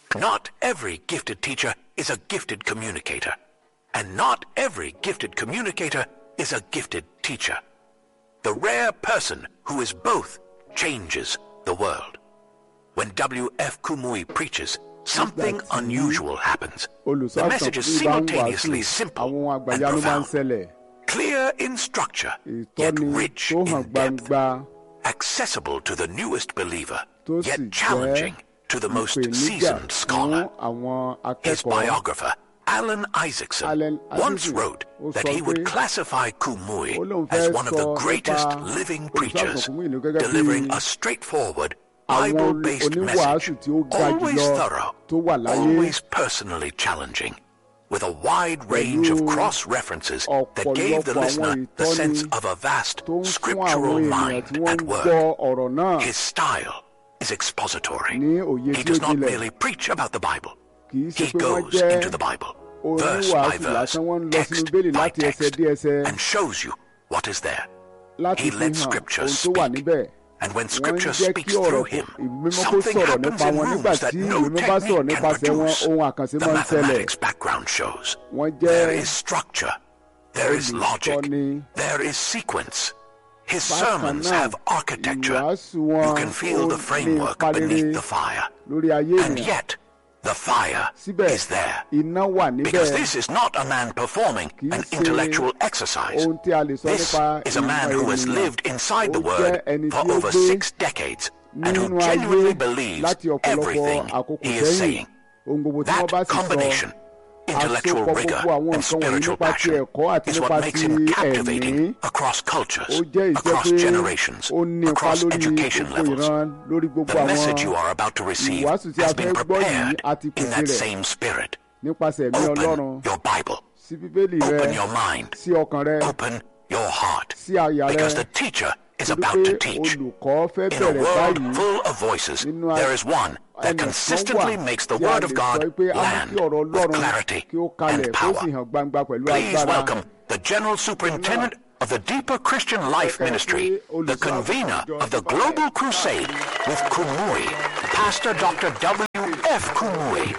Not every gifted teacher is a gifted communicator, and not every gifted communicator is a gifted teacher. The rare person who is both changes the world. When W.F. Kumui preaches, something unusual happens. The olùsọ́àtàn message is tí bá ń wàásù simultaneously simple àwọn ohun and àgbàyanu máa ń profound, ṣẹlẹ̀ clear in structure, yet ìtọ́ni rich tó hàn in depth, gbangba accessible to the newest believer, tó sì yet jẹ́ challenging to the most ìpèníjà seasoned fún scholar. àwọn His akẹ́kọ̀ọ́ biographer, Alan Isaacson, Alan once Isaacson, wrote ó that sọ he would pé classify Kumui ó lóun as fẹ́ one of the sọ greatest nípa living olùṣọ́àgùntàn preachers, Kúmúyì ní gẹ́gẹ́ bí delivering a straightforward, àwọn Bible-based message, oníwàásù tí ó ga always jùlọ thorough, tó wà láyé always personally challenging, with a wide range of Pẹ̀lú cross-references that gave the ọ̀pọ̀lọpọ̀ listener àwọn the sense ìtọ́ni of a vast tó ń fún àwọn scriptural ènìyàn mind tí wọ́n at ń work. gbọ́ ọ̀rọ̀ náà His style is expository. ní òye He tí ó does not jinlẹ̀ merely preach about the Bible. kì í ṣe He pé wọ́n goes jẹ́ into the Bible, verse by oníwàásù verse, lásán wọ́n ń lọ sínú text bẹ́ẹ̀lì by láti ẹsẹ̀ text, dé ẹsẹ̀ and shows you what is there. láti He fi lets hàn Scripture ohun tó wà speak. níbẹ̀ And when wọ́n ń Scripture jẹ́ speaks kí ọ̀rọ̀ through kó- him, ìmímọ́ kó something sọ̀rọ̀ happens nípa in wọn nígbà rooms tí that no ìmímọ́ bá sọ̀rọ̀ technique can nípasẹ̀ wọn produce. ohun àkànṣe The máa ń ṣẹlẹ̀ mathematics background shows wọ́n there jẹ́ is structure, there is logic, olùtọ́ni there is sequence. His bákan sermons náà have architecture. ìwàásù You wọn can feel ó the lè framework ipa beneath rere the fire. lórí ayé And ènìyàn yet, the fire síbẹ̀ is there. iná wà níbẹ̀ Because this is not a man performing Kì í an ṣe intellectual exercise. ohun tí a lè sọ This nípa is a man ìmọ̀ who has ènìyàn. lived inside the Ó Word jẹ́ ẹni for tí ó over gbé six decades and who nínú genuinely ayé believes láti ọ̀pọ̀lọpọ̀ everything àkókò he is sẹ́yìn saying. ohun gbogbo tí wọ́n bá That sì sọ combination, intellectual àsopọ̀ rigor gbogbo àwọn and nǹkan wọ̀nyí spiritual nípa ti passion, ẹ̀kọ́ àti is nípa what makes ti him ẹ̀mí captivating across cultures, ó jẹ́ ìṣe across pé generations, ó ní ipa across lórí education gbogbo levels. ìran lórí gbogbo The àwọn message you are about to receive ìwàásù tí a has fẹ́ been gbọ́ yìí prepared a ti in pèsè that rẹ̀ same spirit. nípasẹ̀ ẹ̀mí ọlọ́run Open your Bible. sí bíbélì rẹ Open your mind. sí ọkàn rẹ Open your heart. sí àyà rẹ Because the teacher is torí about pé to teach. olùkọ́ fẹ́ In a bẹ̀rẹ̀ world báyìí full of voices, nínú there is one that ẹnìkan consistently wà makes the tí a Word lè of sọ God pé a mú land kí ọ̀rọ̀ with ọlọ́run clarity kí ó kalẹ̀ and kó sì power. hàn gbangba pẹ̀lú Please agbára welcome the General Superintendent of the Deeper Christian Life Ministry, the convener of the Global Crusade with Kumui, Pastor Dr. W.F. Kumui.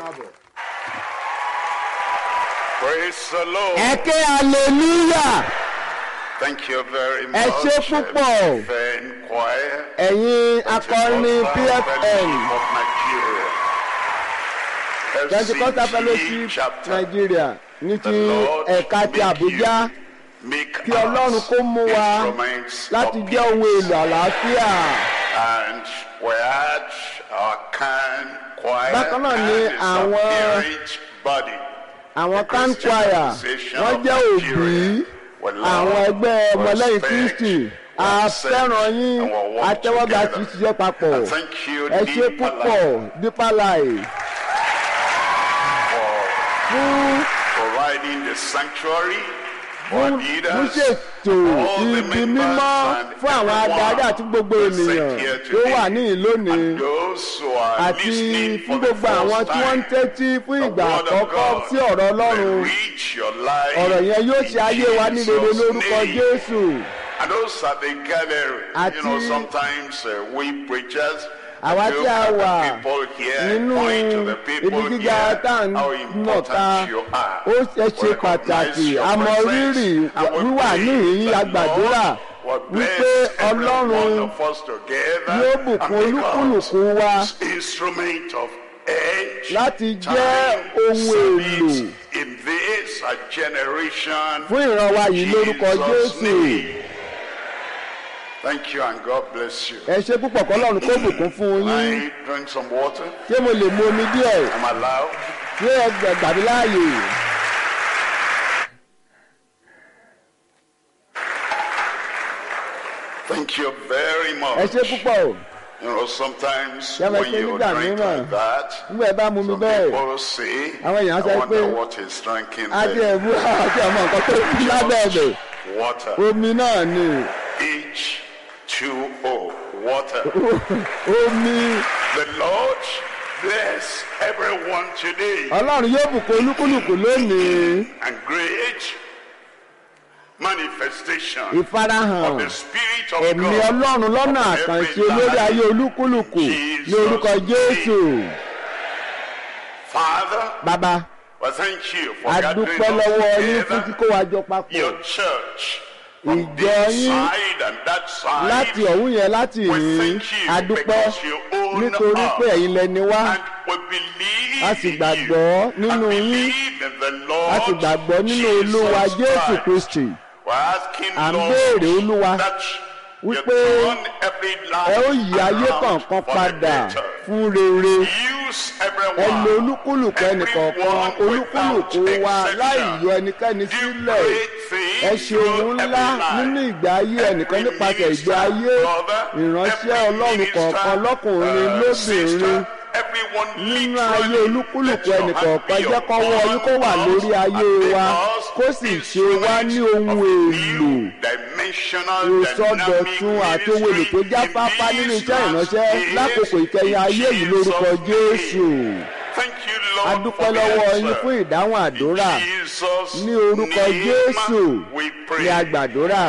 Praise the Lord. ẹ ké hallelujah Thank you very ẹ much. ṣé púpọ̀. Fan choir. ẹ̀yin akọrin pfn Of Nigeria. pentecostal FCG fellowship chapter. nigeria ní The ti Lord ẹ̀ka ti make àbújá you, make kí ọlọ́run us kó mú wa instruments láti of jẹ́ ohun èlò àlàáfíà And we had our can choir Bákan náà and ni its àwọn- apparent body. àwọn The kan Christian choir Association wọ́n of jẹ́ òbí Nigeria. We love, àwọn ẹgbẹ́ ọmọlẹ́yìn respect, kristi a accept, fẹ́ràn yín and we work atẹ́wọ́gbà together. tí ṣiṣẹ́ papọ̀ And thank you, ẹ ṣé Deeper púpọ̀ Life, Deeper Life for fún providing the sanctuary for fún fún leaders, ṣètò all the ibi members mímọ́ and fún àwọn adarí everyone àti gbogbo present ènìyàn here tó wà ní today. ìlónìí and those who are àti listening fún for the gbogbo àwọn first tí wọ́n ń time. tẹ́tí fún The ìgbà word of àkọ́kọ́ God sí ọ̀rọ̀ ọlọ́run will reach your life ọ̀rọ̀ yẹn yóò in ṣe ayé wa ní rere Jesus' lórúkọ name. jésù And those at the gathering, Àti- you know, sometimes uh, we preachers Àwa look tí a at the wà people here, nínú point to the people ibi gíga here, tá à ń how nà ká important you are. ó ṣe ṣe We pàtàkì recognize your àmọ́ presence, rírì and we wíwà pray níhìn that agbàdúrà Lord will wípé bless every ọlọ́run one of us together yóò and bùkún make olúkúlùkù wa us instrument of edge láti jẹ́ time ohun èlò service in this uh, generation fún ìran wa yìí lórúkọ Jesus' jésù name. Thank you and God bless you. ẹ ṣe púpọ̀ kọ́lọ́run kó bùkún fún yín I drink some water. ṣé mo lè mu omi díẹ̀ I'm allowed. ṣé ẹ gbà- gbà mí láàyè Thank you very ẹ much. ṣe púpọ̀ You know, sometimes Ṣé mo when ṣe you nígbà drink mìíràn? like that, nígbà ẹ bá mu mi some bẹ́ẹ̀ people say, Àwọn èèyàn sọ I wonder pé- what he's drinking àti there. ẹ̀bú àti àwọn nǹkan tó kú lábẹ́ ẹ̀bẹ̀ Water. omi náà ni H2O. Water. omi The Lord bless everyone today. ọlọ́run yóò bùkún olúkúlùkù lónìí and great manifestation ìfarahàn of the Spirit of ẹ̀mí God. ọlọ́run lọ́nà upon àkànṣe every lórí life. ayé olúkúlùkù ní orúkọ Jesus' jésù Father, bàbá well, thank you for a gathering dúpẹ́ lọ́wọ́ yín us fún together. kíkó wa jọ papọ̀ Your church from Ìjọ this yín side and that side. láti ọ̀hún yẹn láti We yìn thank you a dúpẹ́ because you own nítorí pé us. ẹ̀yin lẹni wá And we believe a sì in gbàgbọ́ you. nínú And yín believe in the Lord a sì gbàgbọ́ nínú Jesus olúwa jésù Christ. kristi We're asking, À ń Lord, béèrè, Olúwa, that you wípé turn every ẹ ó life yí ayé around kọ̀ọ̀kan for the padà better. fún rere Use ẹ everyone, lo olúkúlùkù ẹnìkọ̀ọ̀kan everyone olúkúlùkù without wa láì exception. yọ ẹnikẹ́ni Do sílẹ̀ great things ẹ ṣe ohun through ńlá every life. nínú ìgbé ayé ẹnìkan Every nípasẹ̀ ìgbé minister, ayé brother, ìránṣẹ́ every ọlọ́run minister, kọ̀ọ̀kan lọ́kùnrin uh, lóbìnrin sister, everyone nínú literally, ayé olúkúlùkù let your hand ẹnìkọ̀ọ̀kan be jẹ́ kọ́wọ́ upon yín kó wà us lórí ayé and wa make us kó sì ṣe wá ní ohun instruments èlò of new dimensional ìsọdọ̀tun àti ohun èlò tó jáfáfá nínú iṣẹ́ ìránṣẹ́ lákòókò ìkẹyìn ayé yìí lórúkọ jésù Thank you, a Lord, dúpẹ́ for the lọ́wọ́ yín answer. fún ìdáhùn àdúrà Jesus' ní orúkọ name jésù we ní a pray. gbàdúrà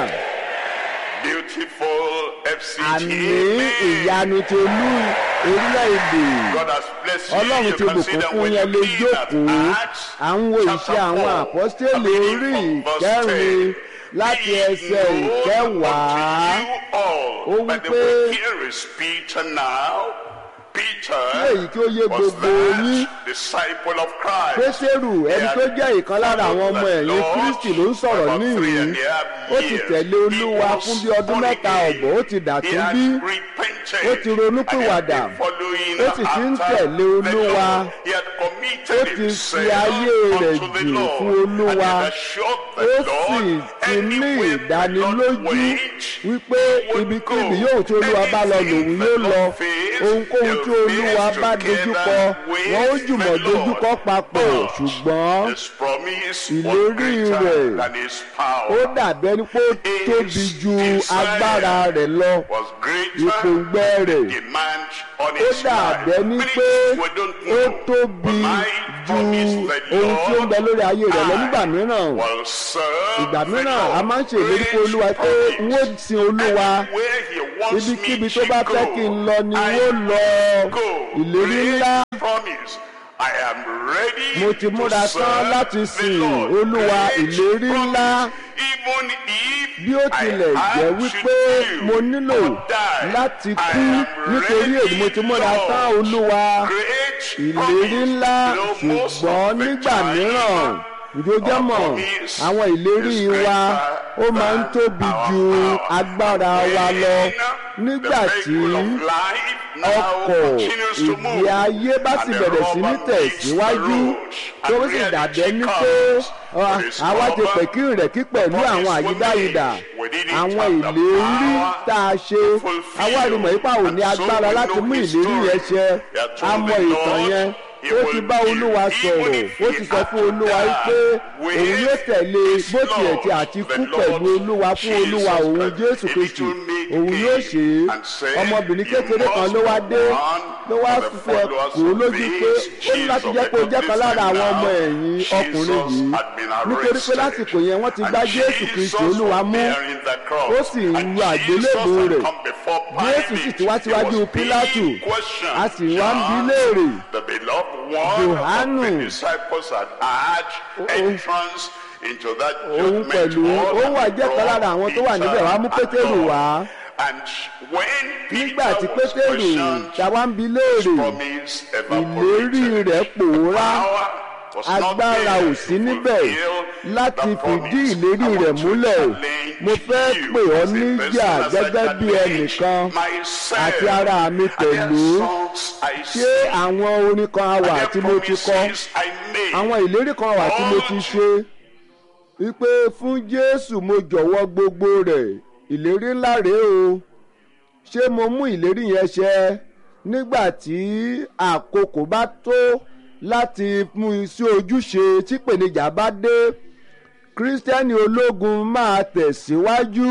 Beautiful FCT. àmì Amen. ìyanu ti olú orílẹ̀-èdè God has blessed you. ọlọ́run You ti can bùkún see that fún when yẹn you lè read at jókòó Acts à ń wo chapter ìṣe àwọn four, àpọ́stélì beginning orí from verse ìkẹrin 10, láti Be ẹsẹ̀ known ìkẹwàá unto you all. Ó By wí the pé, way, here is Peter now. Peter Kí èyí kí ó yé was gbogbo yín. that disciple of Christ. pétérù ẹni tó jẹ́ ìkan lára àwọn ọmọ ẹ̀yìn kristi ló ń sọ̀rọ̀ níhìn ó ti tẹ̀lé olúwa fún bí ọdún mẹ́ta ọ̀bọ̀ ó ti dàtún bí ó ti ronúpìwàdà ó sì ti ń tẹ̀lé olúwa ó ti fi ayé rẹ̀ jù fún olúwa ó sì ti ní ìdánilójú wípé ibikíbi yóò tí olúwa bá lọ lòun yóò lọ ohunkóhun tí olúwa bá dojúkọ wọn ó jùmọ̀ dojúkọ papọ̀ ṣùgbọ́n ìlérí rẹ̀ ó dàbí ẹni pé ó tóbi ju agbára rẹ̀ lọ ìpòǹgbẹ rẹ̀ ó dàbí ẹni pé ó tóbi ju ohun tí ó ń bẹ lórí ayé rẹ̀ lọ nígbà mìíràn ìgbà mìíràn a máa ń ṣe ìlérí fún olúwa pé n ó sin olúwa ibikíbi tó bá fẹ́ kí n lọ ni n ó lọ ìlérí ńlá mo ti múra tán láti sìn olúwa ìlérí ńlá bí ó tilẹ̀ jẹ́ wípé mo nílò láti kú nítorí èyí mo ti múra tán olúwa ìlérí ńlá ṣùgbọ́n nígbà mìíràn ìjọjọ́mọ̀ àwọn ìlérí wa ó máa ń tóbi ju agbára wa lọ nígbà tí ọkọ̀ ìgbé ayé bá sì bẹ̀rẹ̀ sí ní tẹ̀síwájú tó sì dàbí ẹni pé àwa ti pẹ̀kí rẹ̀ kí pẹ̀lú àwọn àyídáyidà àwọn ìlérí tá a ṣe àwa rí mọ̀ ipá ò ní agbára láti mú ìlérí yẹn ṣẹ a mọ ìtàn yẹn ó ti bá olúwa sọ̀rọ̀ ó ti sọ fún olúwa pé òun yóò tẹ̀lé bó tiẹ̀ tí àti kú pẹ̀lú olúwa fún olúwa òun jésù kristu òun yóò ṣe é ọmọbìnrin kékeré kan ló wá dé ló wá fẹ́ kó lójú pé ó ní láti jẹ́ pé ó jẹ́ kan lára àwọn ọmọ ẹ̀yìn ọkùnrin yìí nítorí pé lásìkò yẹn wọ́n ti gbá jésù kristu olúwa mú ó sì ń ru àgbélébù rẹ̀ jésù sì ti wá síwájú pílátù a sì wá ń bi léèrè johanu òun pẹ̀lú ó wà jẹ́ kan lára àwọn tó wà níbẹ̀ wá mú pétérù wá nígbà tí pétérù táwa ń bi léèrè ìlérí rẹ̀ pòórá agbára ò sí níbẹ̀ láti fìdí ìlérí rẹ̀ múlẹ̀ mo fẹ́ pè ọ́ níjà gẹ́gẹ́ bí ẹnìkan àti ara mi pẹ̀lú ṣé àwọn orin kan wà tí mo ti kọ àwọn ìlérí kan wà tí mo ti ṣe wípé fún jésù mo jọ̀wọ́ gbogbo rẹ̀ ìlérí ńlá rèé o ṣé mo mú ìlérí yẹn ṣẹ nígbà tí àkókò bá tó láti mú sí ojúṣe tí pèníjà bá dé kírísítẹ́nì ológun máa tẹ̀síwájú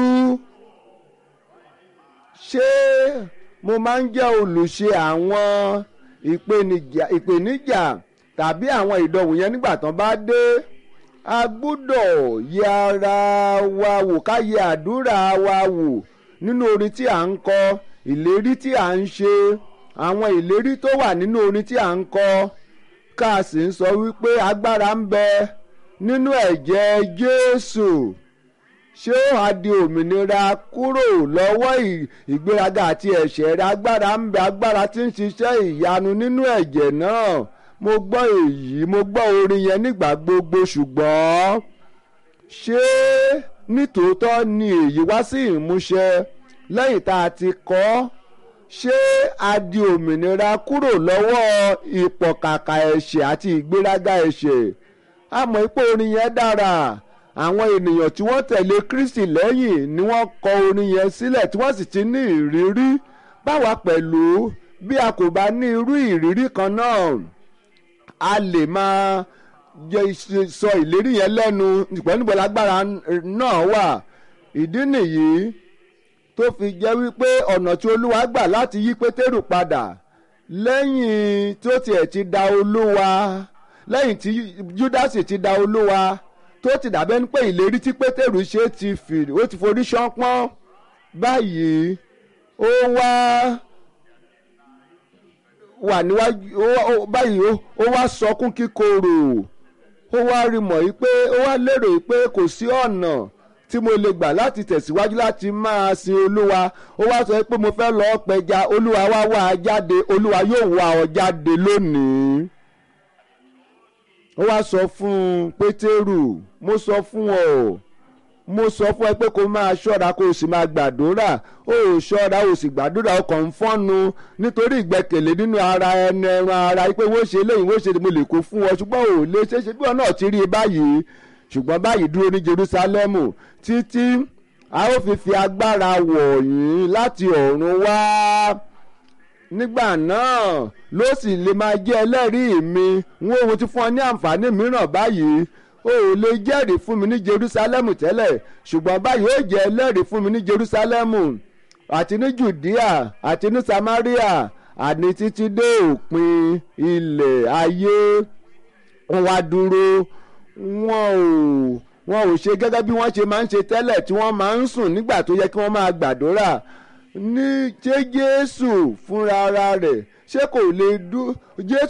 ṣé mo máa ń jẹ́ olùṣe àwọn ìpèníjà tàbí àwọn ìdánwò yẹn nígbà tán bá dé a gbúdọ̀ yẹ ara wa wò ká yẹ àdúrà wa wò nínú orin tí à ń kọ ìlérí tí à ń ṣe àwọn ìlérí tó wà nínú orin tí à ń kọ ká a sì ń sọ wípé agbára ń bẹ nínú ẹ̀jẹ̀ Jésù ṣé ó wá di òmìnira kúrò lọ́wọ́ ìgbéraga àti ẹ̀ṣẹ̀ rẹ agbára ń bẹ agbára tí ń ṣiṣẹ́ ìyanu nínú ẹ̀jẹ̀ náà mo gbọ́ èyí mo gbọ́ orin yẹn nígbà gbogbo ṣùgbọ́n ṣé nítòótọ́ ni èyí wá sí ìmúṣẹ lẹ́yìn tá a ti kọ́ ṣé a di òmìnira kúrò lọ́wọ́ ìpọ̀kàkà ẹ̀ṣẹ̀ àti ìgbéraga ẹ̀ṣẹ̀ a mọ̀ pé orin yẹn dára àwọn ènìyàn tí wọ́n tẹ̀lé Kristi lẹ́yìn ni wọ́n kọ orin yẹn sílẹ̀ tí wọ́n sì ti ní ìrírí báwa pẹ̀lú bí a kò bá ní irú ìrírí kan náà a lè máa sọ ìlérí yẹn lẹ́nu ṣùgbọ́n níbo lágbára náà wà ìdí nìyí tó fi jẹ́ wípé ọ̀nà tí Olúwa gbà láti yí Pétérù padà lẹ́yìn tó tiẹ̀ ti da Olúwa lẹ́yìn tí Júdásì ti da Olúwa tó ti dàbẹ́ ní pé ìlérí tí pétérù ṣe ti fi ó ti forí ṣánpọ́n báyìí ó wá wà níwájú báyìí ó wá sọkún kíkorò ó wá rí mọ̀ yìí pé ó wá lérò yìí pé kò sí ọ̀nà tí mo lè gbà láti tẹ̀síwájú láti máa sin olúwa ó wá sọ pé mo fẹ́ lọ́ọ́ pẹja olúwa wá wá a jáde olúwa yóò wá ọ jáde lónìí ó wá sọ fún pétérù mo sọ fún ọ mo sọ fún ẹ pé kó máa ṣọ́ra kó o sì máa gbàdúrà ó ò ṣọ́ra ó sì gbàdúrà ó kàn ń fọ́nu nítorí ìgbẹ́kẹ̀lé nínú ara ẹni ẹran ara pé wọ́n ṣe léyìn wọ́n ṣe mo lè kó fún ọ ṣùgbọ́n ò lè ṣe é ṣe bí wọn náà ti rí i báyìí ṣùgbọ́n báyìí dúró ní Jerúsálẹ́mù títí a ó fi fi agbára wọ̀nyí láti ọ̀run wá nígbà náà ló sì lè máa jẹ́ ẹlẹ́rìí mi wọ́n ohun ti fún ọ ní àǹfààní mìíràn báyìí o ò lè jẹ́rìí fún mi ní Jerúsálẹ́mù tẹ́lẹ̀ ṣùgbọ́n báyìí ó jẹ́ ẹlẹ́rìí fún mi ní Jerúsálẹ́mù àti ní Jùdíà àti ní Samaria àní títí dé òpin ilẹ̀ ayé wọ́n wá dúró wọn ò wọn ò ṣe gẹ́gẹ́ bí wọ́n ṣe máa ń ṣe tẹ́lẹ̀ tí wọ́n máa ń sùn nígbà tó yẹ kí wọ́n máa gbàdúrà ní ṣé Jésù fúnra ara rẹ̀ ṣé kò lè dú Jésù